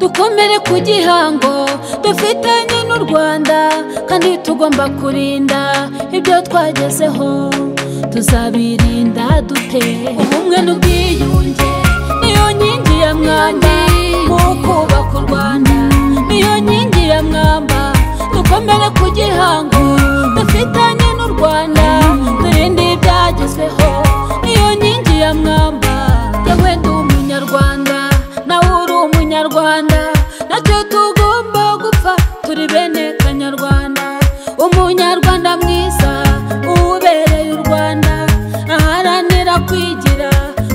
dukomere ku gihango dufitanye n'u rwanda kandi tugomba kurinda ibyo twagezeho tuzabirinda dute ubumwe n'ubwiyunge niyo nkingi ya mwamba mu kubaka u rwanda niyo nkingi ya mwamba dukomere ku gihango dufitanye n'u rwanda turinde ibyagezweho niyo nkingi ya mwamba yewe ndi umunyarwanda nawe uri umunyarwanda nacyo tugomba gupfa turi bene kanyarwanda umunyarwanda mwiza ubereye u rwanda aharanira kwigira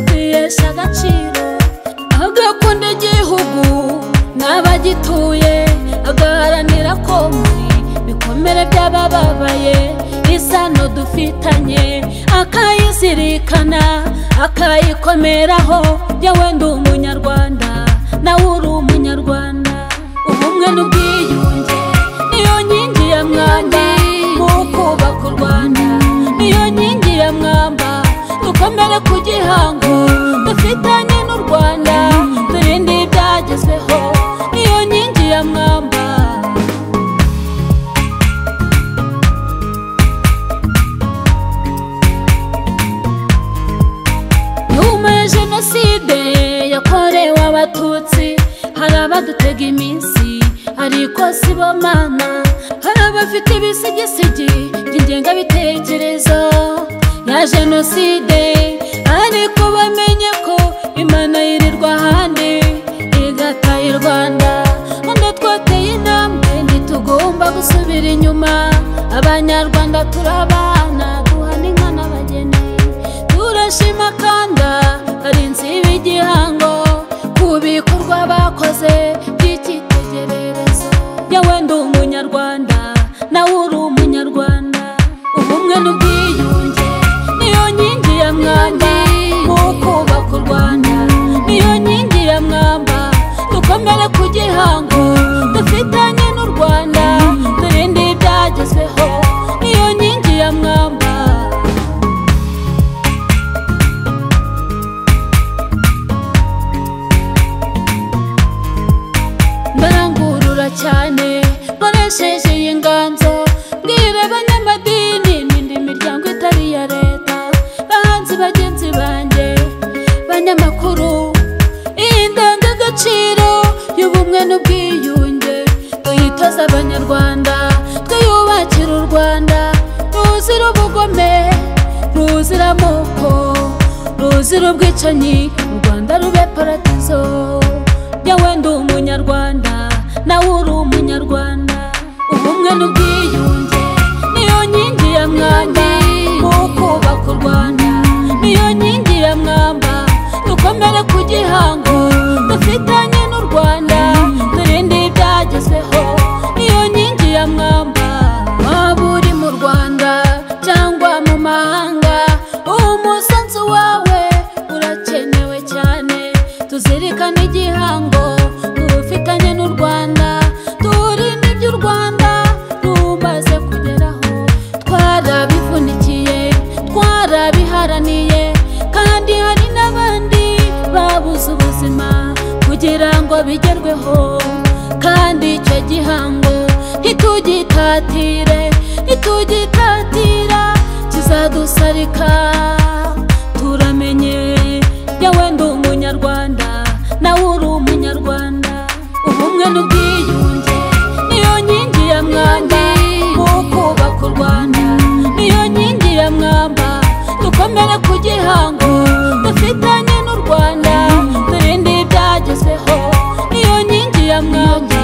kwihesha agaciro agakunda igihugu n'abagituye agaharanira ko muri bikomere by'abababaye isano dufitanye akayizirikana akayikomeraho yewe ndi umunyarwanda nawe uri umunyarwanda ubumwe n'ubwiyunge niyo nkingi ya mwamba mu kubaka u rwanda niyo nkingi ya mwamba dukomere ku gihango dufitanye n'u rwanda turinde ibyagezweho niyo nkingi ya mwamba nyuma ya jenoside yakorewe abatutsi hari abadutega iminsi ariko si bo mana hari abafite ibisigisigi by'ingengabitekerezo ya jenoside ariko bamenye ko imana yirirwa ahandi igataye i rwanda none twateye intambwe ntitugomba gusubira inyuma abanyarwanda turabana duhana inka n'abageni turashima kanda barinzi b'igihango ku bikorwa bakoze by'icyitegererezo yewe ndi umunyarwanda nawe uri umunyarwanda ubumwe n'ubwiyunge niyo nkingi ya mwamba mu kubaka u rwanda niyo nkingi ya mwamba dukomere ku gihango dufitanye n'u rwanda turinde ibyagezweho niyo nkingi ya mwamba ndarangurura cyane nkoresheje iyi nganzo mbwira abanyamadini n'indi miryango itari iya leta bahanzi bagenzi banjye banyamakuru iyi ndangagaciro y'ubumwe n'ubwiyunge tuyitoza abanyarwanda twiyubakira u rwanda ruzira ubugome ruzira amoko ruzira ubwicanyi u rwanda rube paradizo yewe ndi umunyarwanda nawe uri umunyarwanda ubumwe n'ubwiyunge niyo nkingi ya mwamba mu kubaka u rwanda niyo nkingi ya mwamba dukomere ku gihango dufitanye n'u rwanda turinde ibyagezweho niyo nkingi ya mwamba waba uri mu rwanda cyangwa mu mahanga umusanzu wawe urakenewe cyane tuzirikane igihango dufitanye n'u rwanda turinde iby'u rwanda rumaze kugeraho twarabivunikiye twarabiharaniye kandi hari n'abandi babuze ubuzima kugira ngo bigerweho kandi icyo gihango ntitugitatire ntitugitatira kizadusarika turamenye yewe ndi umunyarwanda nawe uri umunyarwanda ubumwe n'ubwiyunge niyo nkingi ya mwamba mu kubaka u rwanda niyo nkingi ya mwamba dukomere ku gihango dufitanye n'u rwanda turinde ibyagezweho niyo nkingi ya mwamba